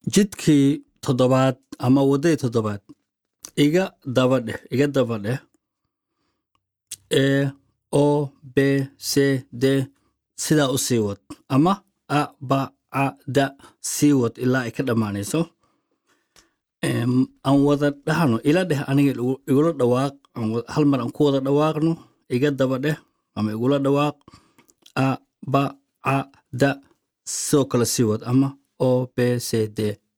jidkii toddobaad ama waddadii toddobaad iga daba dheh iga daba dheh e o b c d sidaa u sii wad ama a ba a da sii wad ilaa ay ka dhammaanayso Em, aan wada dhahno ila dheh aniga igu- igula dhawaaq aan wa- hal mar aan ku wada dhawaaqno iga daba dheh ama igula dhawaaq a ba a da sidoo kale sii wad ama o b c d